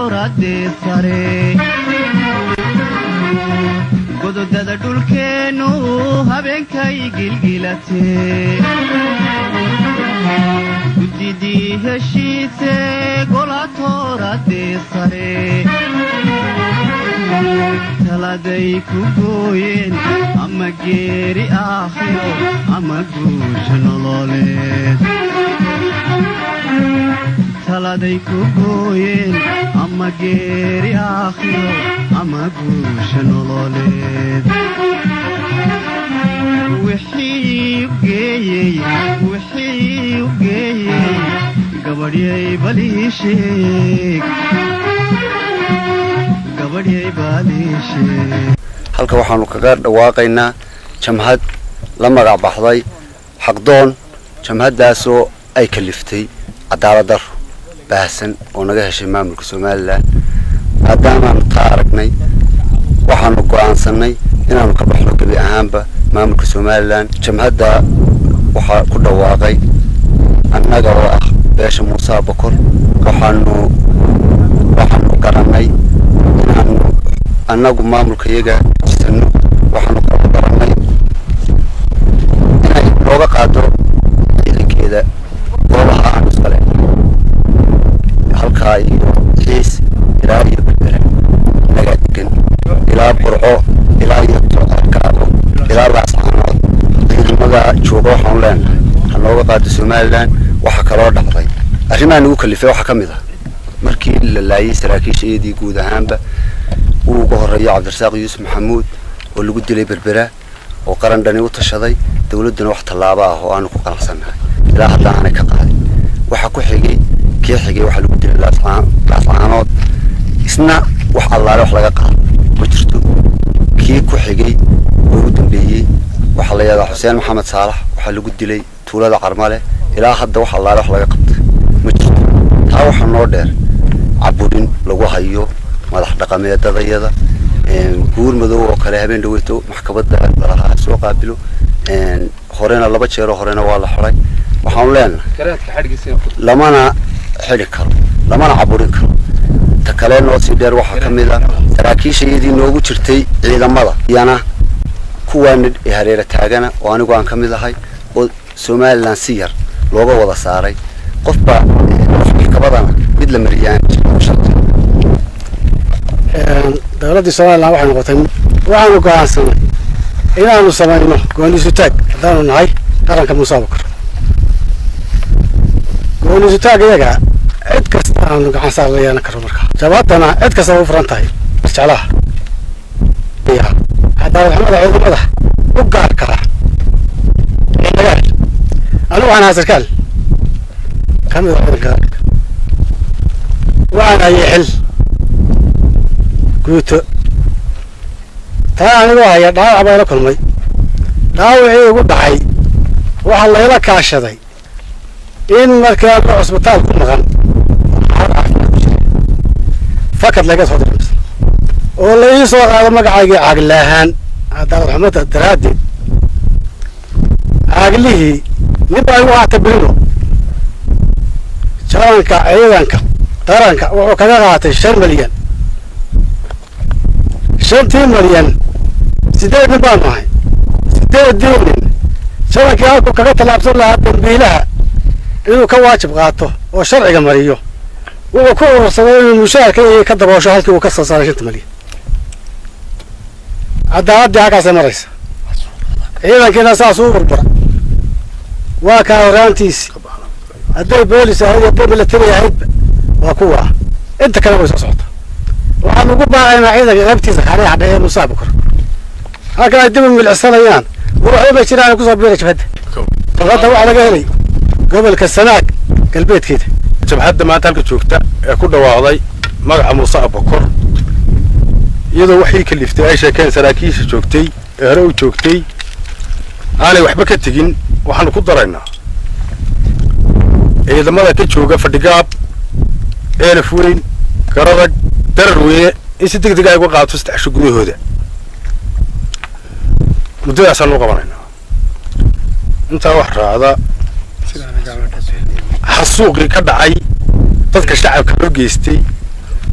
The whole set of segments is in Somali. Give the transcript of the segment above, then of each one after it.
tooradee sare gododada dhulkeennu habeenkay gilgilatee gudidii heshiise gola tooradee sare taladay ku gooyeen ama geeri aakhiro ama guusha nololeed taladay ku gooyeen ama geeri aakhiro ama guusha nololeed wixii u geeyey wixii u geeyey gabadhyay balii sheeg gabadhyay balii sheeg halka waxaanu kaga dhawaaqaynaa jamhad la magac baxday xaqdoon jamhaddaasoo ay kaliftay cadaalad daro baahsan oo naga heshay maamulka somalilan maadaamaanu taa aragnay waxaanu go'aansannay inaanu ka baxno gebi ahaanba maamulka somalilan jamhadda waxaa ku dhawaaqay annaga oo ah beesha muuse abakor waxaanu waxaanu garannay inaanu annagu maamulka iyaga jisanno waxaanu kala garannay inay nooga qaado ciidankeeda goobaha aanu iskale halkaa iyo xiis ilaa iyo berbera inagaa degan ilaa burco ilaa iyo kaabo ilaa laascaanood ciidamada jooga waxaanu leenahay ha nooga qaado somalilan waxaa kaloo dhacday arrimaha nagu kalifay waxaa ka mid ah markii la laayay saraakiisha iyadii guud ahaanba uu uga horeeyo cabdirasaaq yuusuf maxamuud oo lagu dilay berbera oo qaran dhani u tashaday dowladduna wax tallaabo ah oo aanu ku qanacsannahay ilaa hadda aanay ka qaadin waxa ku xigay kii xigay waxaa lagu dilay laascaanood isna wax allaale wax laga qaado ma jirto kii ku xigay oo u dambeeyey waxaa la yidhahdaa xuseen maxamed saalax waxaa lagu dilay tuulada carmale ilaa hadda wax allaale wax laga qabtay ma jirto taa waxaa noo dheer caburin lagu hayo madax dhaqameedadayada guur madow oo kale habeen dhaweyto maxkamadda lalahaa soo qaabilo horena laba jeeroo horena waa la xiday waxaanu leenahay lamana xidhi karo lamana caburin karo ta kale noo sii dheer waxaa ka mid ah saraakiisha iyadii noogu jirtay ciidamada iyana kuwaana hareera taagana oo anigu aan ka mid ahay oo somalilan si yar looga wada saaray qofba maxkabadana mid la mariyaan dowladdii somalilan waxay noqotay waxaanu go'aansanay inaanu samayno gooniisutaag haddaanu nahay qaranka muuse abakar gooniisutaag iyaga cid kasta aanu gacan saar la yeelan karo markaa jabaadana cid kastaba u furan tahay jeclaha cadaaladxumada ciidamada u gaar kara dagaal anigu waxaan ahaa sarkaal ka mid a ciidanka waxaan hayay xil guuto taa anigoo haya dhaawac baa ila kulmay dhaawacii igu dhacay waxaa layla kaashaday in markaa ma cusbitaal ku maqan xaalad caafimaad ku jira fakad laga soo diray oo la ii soo qaado magacaygii caaglaahaan cadaalad xumada daraaddeed caaglihii nin baa igu qaatay birino jalanka ciidanka qaranka wuxuu kaga qaatay shan milyan shantii milyan sideed nin baan nahay sideedii nin shalankii halkuu kaga tallaabsan lahaa dambiilaha inuu ka waajib qaato oo sharciga mariyo wuxuu ku urursaday inuu mushaharka iyo ka daboosho halkii uu ka soo saaray shanta milyan cadaaladii halkaasay maraysa ciidankiina saas u burbura waa kaa horaantiisi hadday boolis ahayd hadday milatari ahaydba waa kuwa inta kale way soo socota waxaan ugu baaqaynaa ciidanka qaybtiisa kaaliya hadha ee muuse abukar halkan ay dib u milicsanayaan waxba ma jiraan kusoo biira jabhadda jabhadda waxaa laga helay gobolka sanaag galbeedkeeda jabhadda maanta halka joogta ee ku dhawaaqday magaca muuse abukor iyadoo waxii kaliftay ay sheekeen saraakiisha joogtay ee hore u joogtay aanay waxba ka tegin waxaanu ku daraynaa ciidamada ka jooga fadhigaab eelaf weyn garadag darar weyne in si deg deg ay uga qaato saddex sho gudahooda muddadaasaan u qabanaynaa intaa wax raacda xasuuqii ka dhacay dadka shacabka loo geystay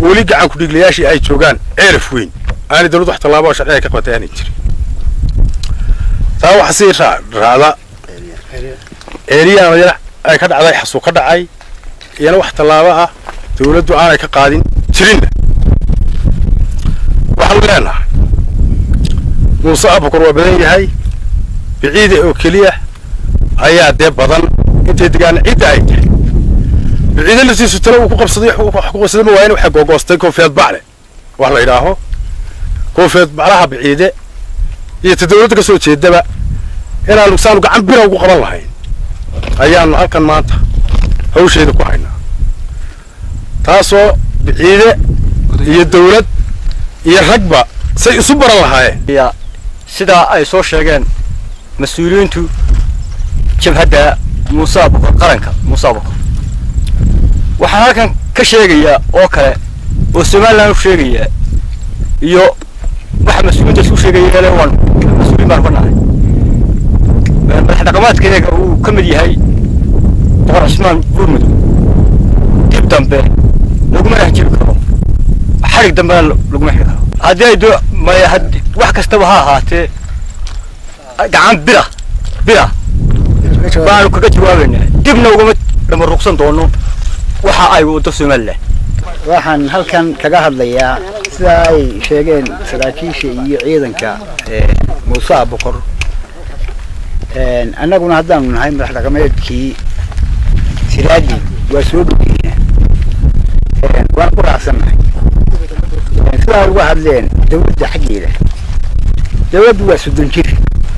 weli gacan kudhiiglayaashii ay joogaan ceelaf weyn aanay dawladdu wax tallaabo oo sharciga ka qabatay aanay jirin taa waxa sii raa- raacda ceeliyaan yar ay ka dhacday xasuu ka dhacay iyana wax tallaabo ah dawladdu aanay ka qaadin jirinna waxaanu leenahay muuse abukar waa badan yahay biciida oo keliya ayaa dee badan intay degaan cidda ay tahay biciida lasiisu talo uu ku qabsaday wax ku qabsaday ma waa in waxay googoostay koonfeed bacle wax la yidhaaho koonfeed baclaha biciide iyo ta dawladda ka soo jeedaba inaanu saanu gacan bira ugu qaban lahayn ayaanu halkan maanta hawsheeda ku haynaa taasoo biciide iyo dawlad iyo ragba say isu baran lahaayeen ya sidaa ay soo sheegeen mas-uuliyiintu jabhadda muuse abukor qaranka muuse abukor waxaan halkan ka sheegayaa oo kale oo somaliland u sheegayaa iyo waxa mas-uuliyiinta isku sheegaya ele waan mas-uuliyin baan banahay madax dhaqameedkeega uu ka mid yahay boqor cismaan buurmudug dib dambe laguma hajiri karo xarig dambena laguma xiri karo haddii ay do maya had wax kastaba ha ahaatee gacan bira bira baanu kaga jawaabaynaa dibna ugama dhama ruqsan doono waxa ay waddo somaliland waxaan halkan kaga hadlayaa sida ay sheegeen saraakiisha iyo ciidanka ee, muuse abukor Een, annaguna haddaanu nahay madax dhaqameedkii siraadi waa soo dhoweynaa Een, waan ku raacsannahay Een, sidaa uga hadleen dawladda xaggeeda dawladdu waa soddon jir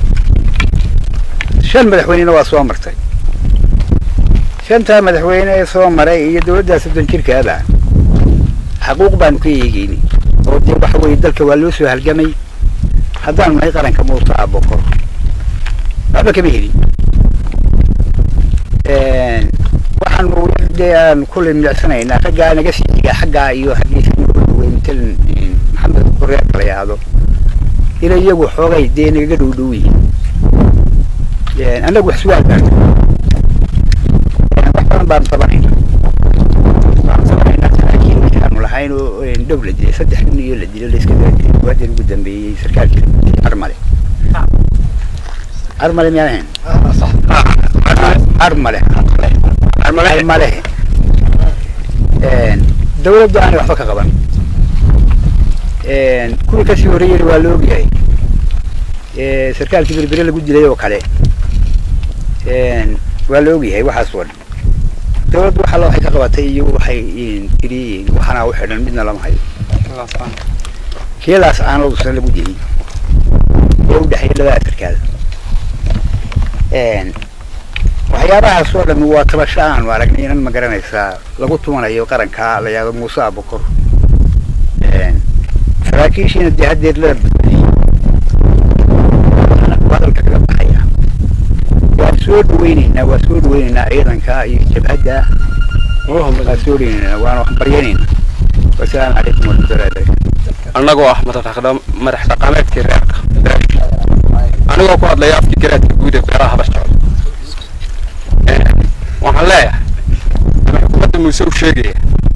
shan madaxweynena waa soo martay shantaa madaxweyne ee soo maray iyo dawladdaa soddon jirkaaba xaquuq baanu ka eegeyni oo dee waxa weeye dalka waa loo soo halgamay haddaanu nahay qaranka muuse abokor waxba kama helin waxaanu dee aan kulley milicsanaynaa raggaa naga sii xiga xaggaa iyo xaggiisa wey matalan maxamed koreerka la yidhaahdo inay iyagu xoogay dee nagaga dhow dhow yihiin annagu wax sugaal baanu wax badan baanu tabanayna baanu tabanaynaa saraakiil aanu lahayn oo dhow la dilay saddex nin iyo la dilay layska daadilay waadan ugu dambeeyey sarkaalkii armale armale miyaan ahayn armale armale dawladdu aanay waxba ka qaban kuwii kasii horreeyeyna waa la ogyahay sarkaalkii berbere lagu dilay oo kale waa la ogyahay waxaas oo dhan dawladdu waxa waxay ka qabatay iyo waxay tiri waxana u xidhan midna lama hayo kiilaas aanadusna lagu dilay oo u dhexeeya labada sarkaal waxyaabahaas oo dhami waa tabasho aanu aragnay inan ma garanaysaa lagu tumanayo qaranka la yahdo muuse abukor saraakiishiina dee haddeer la badbadiyey hadalka kaga baxaya waan soo dhaweyneynaa waa soo dhaweyneynaa ciidanka iyo jabhadda waa soo dhaweyneynaa waana wax baryanaynaa wasalaamu calaykum warahmatullahi barakatu annagoo ah madax madax dhaqameedkii reerka anigoo ku hadlaya afkii garaadka guud ee beeraha habar jecel waxaan leeyahay ama xukuumadda muuse u sheegaya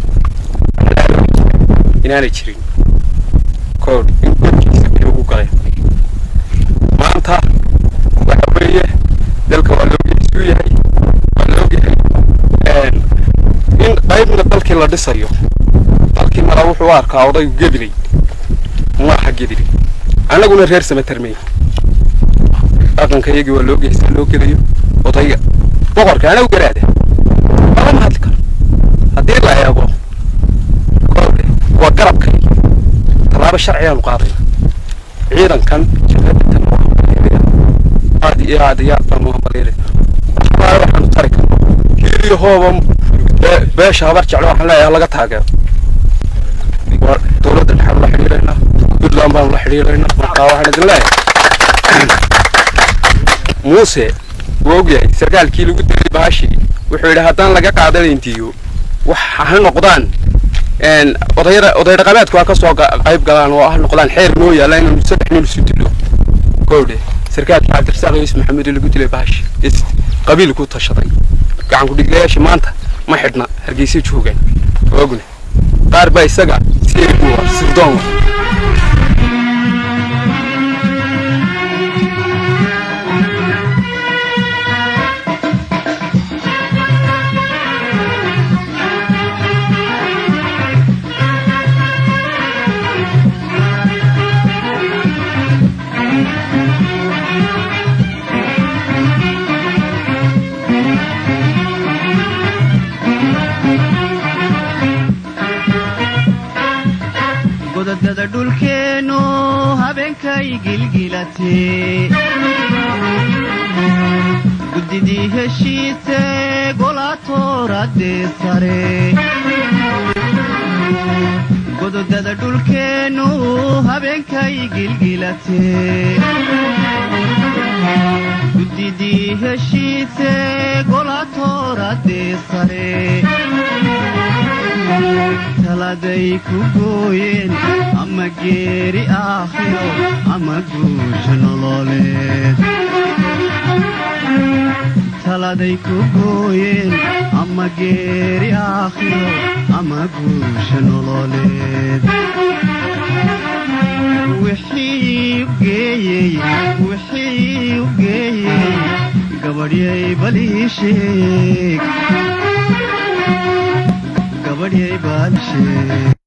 inaanay jirin kood in godkiisa biyo ugu galay maanta waxa weeye dalka waa loogeysu yahay waa loogyahay in qaybna dalkii la dhisayo dalkii mala wuxuu u arkaa odaygu gedilay maaha gedilay annaguna reer samatermey dhaqanka iyagii waa loogeysaa loo gelayo odayga boqorka anagu garaada lama hadli karo haddii la eego koolke waa garabkaygi tallaabo sharcigaanu qaadayna ciidankan jabhadatan aad iyo aad iyo aad baan uga baliilay waxbaa waxaanu tari karno hiiliyo hooba beesha habar jeclo waxaan leeyahay laga taageero waa dowladda dhexaanu la xidhiidhaynaa puntland baanu la xidhiidhaynaa markaa waxaan idin leeyahay muuse wuu ogyahay sarkaalkii lagu dilay baashii wuxuu yidhi haddaan laga qaadanayntiyo wax ha noqdaan odayada oday dhaqameedku ha ka soo qayb galaan oo ha noqdaan xeer noo yaalla inaanu saddex nin isu dilo gowdhe sarkaalkii cabdirasaaq yuusuf maxamed lagu dilay baashi qabiil ku tashaday gacan ku dhiglayaashii maanta ma xidhna hargeysa joogaan ogne qaar baa isaga seeri u ah sirdoon ah godadada dhulkeennu habeenkay gilgilatee guddidii heshiise golaatooradee sare gododada dhulkeennu habeenkay gilgilatee guddidii heshiise golaatooradee sare taladay ku gooyeen ama geeri aakhiro ama guusha nololeed taladay ku gooyeen ama geeri aakhiro ama guusha nololeed wixii u geeyey wixii u geeyey gabadhyay balii sheeg gabadhyay baal sheeg